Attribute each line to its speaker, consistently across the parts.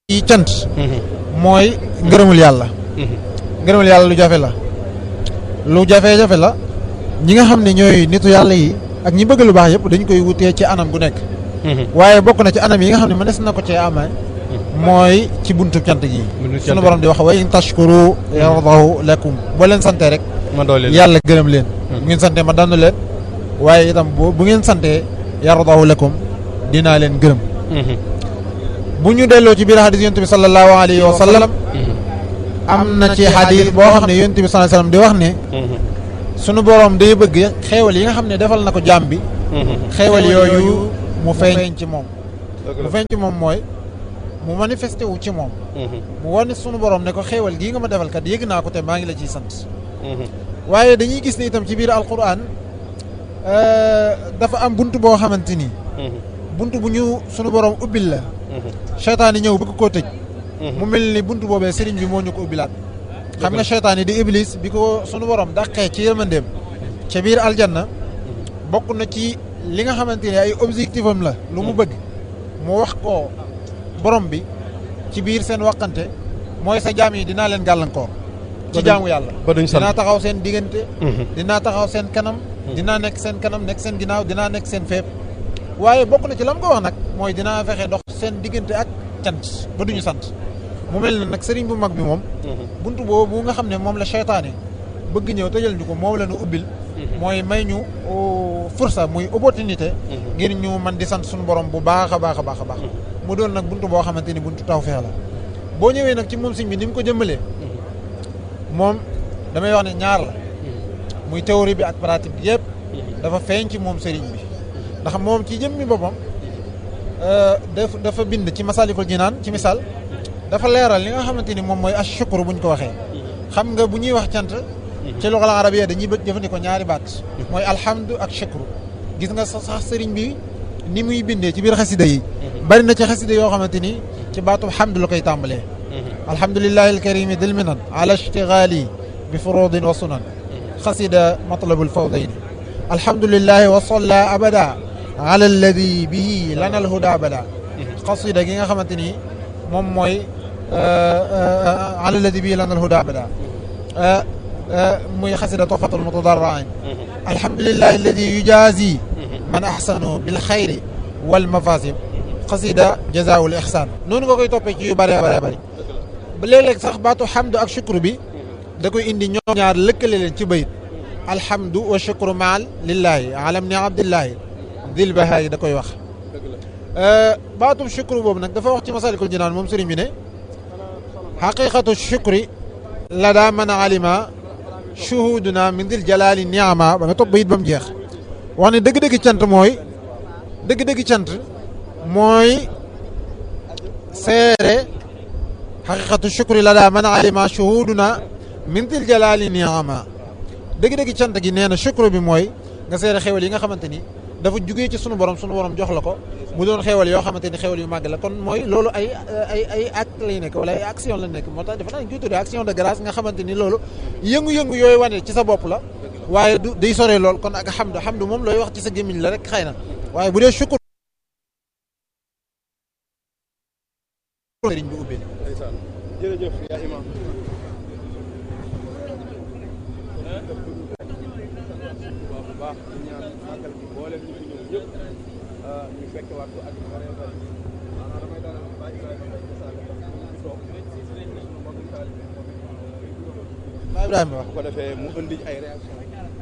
Speaker 1: yi cant mooy ngërëmul yàlla ngërëmul yàlla lu jafe la lu jafe-jafe la ñi nga xam ne ñooy nitu yàlla yi ak ñi bëgg lu baax yëpp dañ koy wutee ci anam gu nekk waaye bokk na ci anam yi nga xam ne mënees na ko cee amee mooy ci buntu cant gi sunu borom di wax wa in tashkuru yardahu lakum boo leen sante rek
Speaker 2: ma doole
Speaker 1: yàlla gërëm leen bu ngeen sante ma dandu leen waaye itam bu bu ngeen sante yardahu lakum dinaa leen gërëm bu ñu delloo ci biir xadis yonent bi sallallahu alayhi wa sallam am na ci xadis boo xam ne yonent bi sallallahu alayhi wa sallam di wax ne sunu borom day bëgg xeewal yi nga xam ne defal na ko jaam bi xeewal yooyu mu feeñ ci moom mu feeñ ci moom mooy mu manifesté wu ci moom mu wane sunu borom ne ko xeewal gii nga ma defal kat yëg naa ko te maa ngi la ciy sant waaye dañuy gis ne itam ci biir alquran dafa am bunt boo xamante ni bunt bu ñu sunu borom ubbil la seytaan yi ñëw bëgg koo tëj mu mel ni bunt boobee sëriñ bi moo ñu ko ubbilaat xam nga seytaan yi di iblis bi ko sunu borom dàqee ci yërmandeem ca biir aljanna bokk na ci li nga xamante ne ay objectif am la lu mu bëgg mu wax ko borom bi ci biir seen waxante mooy sa jaam yi dinaa leen gàllankoor ci jaamu yàlla
Speaker 2: ba duñ sant
Speaker 1: dinaa taxaw seen diggante dinaa taxaw seen kanam dinaa nekk seen kanam nekk seen ginnaaw dinaa nekk seen fépp waaye bokk na ci la mu ko wax nag mooy dinaa fexe dox seen diggante ak cant ba duñu sant mu mel ne nag sëriñ bu mag bi moom buntu boobu nga xam ne moom la seytaane bëgg ñëw tëjal ñu ko moom la ñu ubbil mooy may ñu fursa muy opportunité ngir ñu man di sant suñu borom bu baax a baax a baax a baax mu doon nag buntu boo xamante ni buntu tawfeex la boo ñëwee nag ci moom sëñ bi ni mu ko jëmmalee moom damay wax ne ñaar la muy théorie bi ak pratique bi yëpp dafa feeñ ci moom sëriñ bi ndax moom ci jëmmi boppam daf dafa bind ci masalikul jinaan ci misaal dafa leeral li nga xamante ni moom mooy ashukru buñ ko waxee xam nga bu ñuy wax cant ci luxal arabiya dañuy bët jëfandikoo ñaari baat mooy alhamdu ak shukru gis nga sax sëriñ bi ni muy bindee ci biir xasida yi bari na ci xasida yoo xamante ni ci baatub hamdu la koy tàmbalee alhamdulillahi alkarimi dil minan ala ishtigali bi furudin wa sunan xasida matlabul fawdayni alhamdulillahi wa salla abada ala alladi bihi lana alhuda abada xasida gi nga xamante ni moom mooy ala alladi bihi lana alhuda abada muy xasida tofatul mutadarrain alhamdulillahi alladi yujazi man ahsanu bil xayri wal mafasim xasida jazaawul ihsan noonu nga koy toppee ci yu bëree bëree bëri ba léeg-léeg sax baatu xamdu ak shukru bi da koy indi ñoom ñaar lëkkale leen ci bayit alhamdu wa shukru maal lillahi alam ni abdillahi dil bahaari da koy wax baatub shukru boobu nag dafa wax ci masalikul jinaan moom sëriñ bi ne xaqiqatu shukri la daa mën a alima shuhuduna min dil jalaali niama ba nga topp bayit ba mu jeex wax ne dëgg-dëgg cant mooy dëgg-dëgg cant mooy seere xaqiqatu shukri la daa mën a alima shuhuduna min dil jalaali niama dëgg-dëgg cant gi nee na shukru bi mooy nga seere xewal yi nga xamante ni dafa jugee ci sunu borom sunu borom jox la ko mu doon xewal yoo xamante ni xewal yu màgg la kon mooy loolu ay ay ay acte lay nekk wala ay action la nekk moo tax dafa naa ñu koy tuddee action de grâce nga xamante ni loolu yëngu-yëngu yooyu wane ci sa bopp la waaye du day soree lool kon ak xamdu xamdu moom looy wax ci sa gémmiñ la rek xëy na waaye bu dee sukkur sëriñ bi ubbi
Speaker 2: jërëjëf yaa imam bu baax di ñaan màggal bi mboolem ñu fi ñëw ñëpp ñu fekk waat ko ak yu bëree bëri maanaam damay dalal Baye Ibrahima Mbaye Moussa toog suñu mbokk taalibe
Speaker 1: Baye Ibrahima wax
Speaker 2: bu ko defee mu indi ay réaction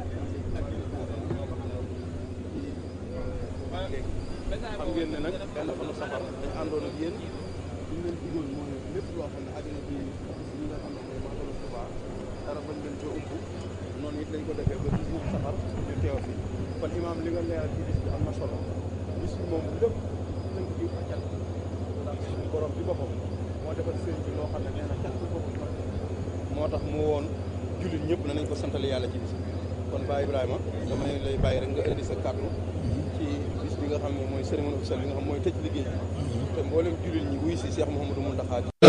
Speaker 2: xam ngeen ne nag benn fanu safar dañ àndoon ak yéen ñu leen digoon mooy lépp loo xam ne àddina bi ñi nga xam ne mooy màggalu Tuubaa dara bañ leen coo ump noonu it lañ ko defee ba 19 safar ñu teew fi kon imaam li nga leeral ci bis bi am na solo bis bi moom lépp tënk ci ak cant ndax suñu borom bi boppam moo defal sëriñ bi loo xam ne nee na cant boobu moo tax mu woon jullit ñëpp ne nañ ko santale yàlla ci bis bi kon Baye Ibrahima damay lay bàyyi rek nga indi sa kàddu ci bis bi nga xam ne mooy cérémonie officielle bi nga xam mooy tëj liggéey bi te mboolem jullit ñi wuy si Cheikh Mouhamadou Mountakha